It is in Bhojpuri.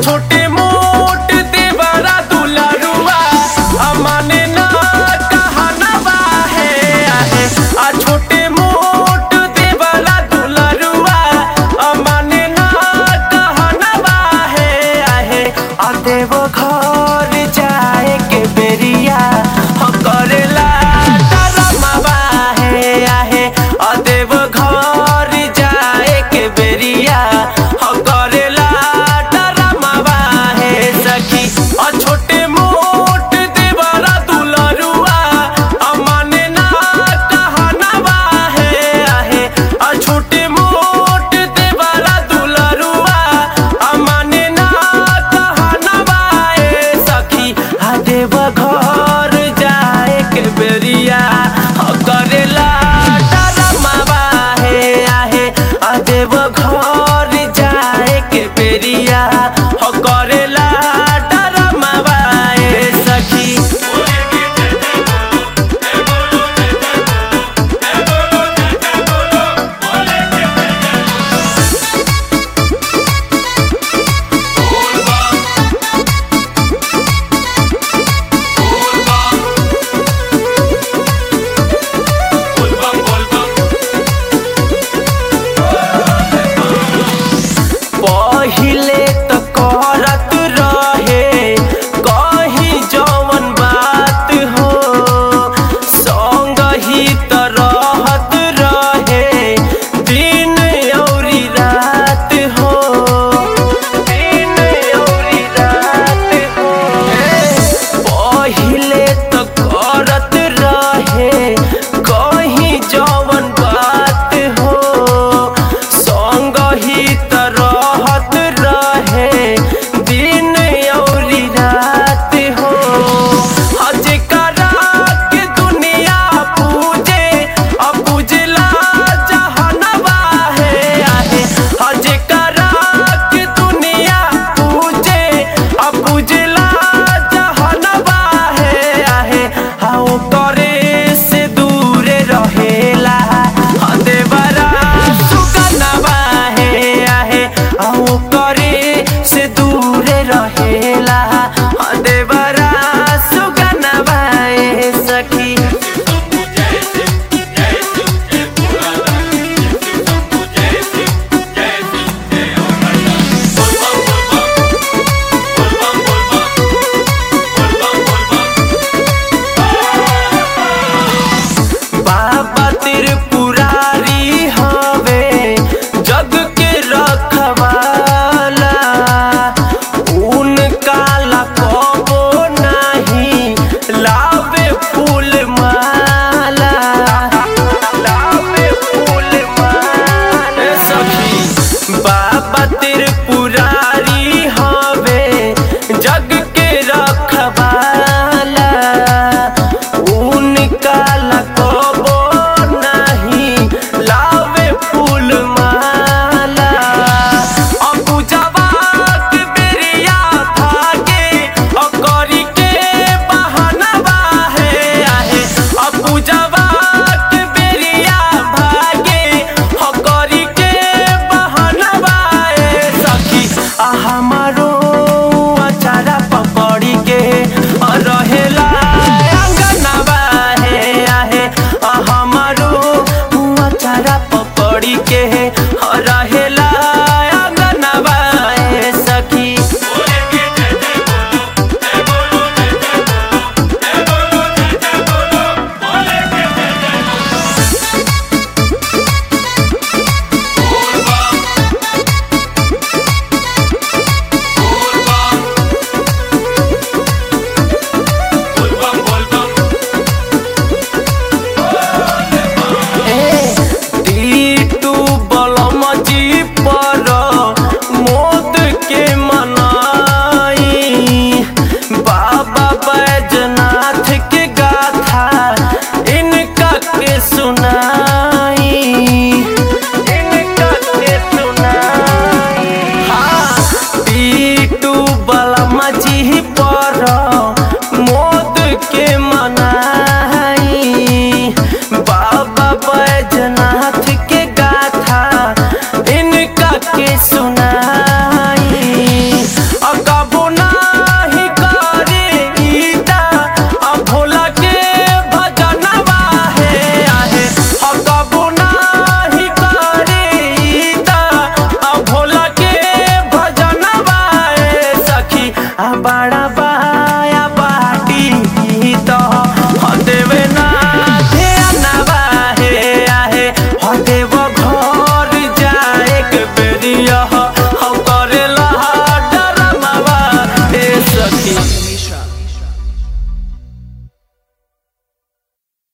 छोटे मोट देवरा दुलरुआ अमाने ना कहनवा है आहे आ छोटे मोट देवरा दुलरुआ अमाने ना कहनवा है आहे आ देव घर जाए के बेरिया ह करेला डरमवा है आहे आ देव घर जाए के बेरिया ह करेला डरमवा है सखी आ छोटे मोट देवरा दुलरुआ अमाने ना कहनवा है आहे आ छोटे मोट देवरा दुलरुआ अमाने ना कहनवा है सखी आ देव घर जाए के बेरिया ह करेला डरमवा है आहे आ देव घर जाए के बेरिया ह करेला डरमवा है सखी पहिले त करत रहे कही जवन बात हो संग ही त रहत रहे दिन औरी रात हो दिन औरी रात हो पहिले त करत रहे कही जवन बात हो संग ही त रहत रहे दिन औरी रात हो हज करा के दुनिया पूजे अब पूजला जहनवा है आहे हज करा के दुनिया पूजे अब पूजला जहनवा है आहे हाओ करे से दूर रहेला हाँ देवरा सुगनवा है आहे आओ करे से दूर रहेला हाँ देवरा सुगनवा है सखी बाबा त्रिपुरारी हवे जग के रखवाला उनका लकबो नहीं लावे फूल माला लावे फूल माला सखी बाबा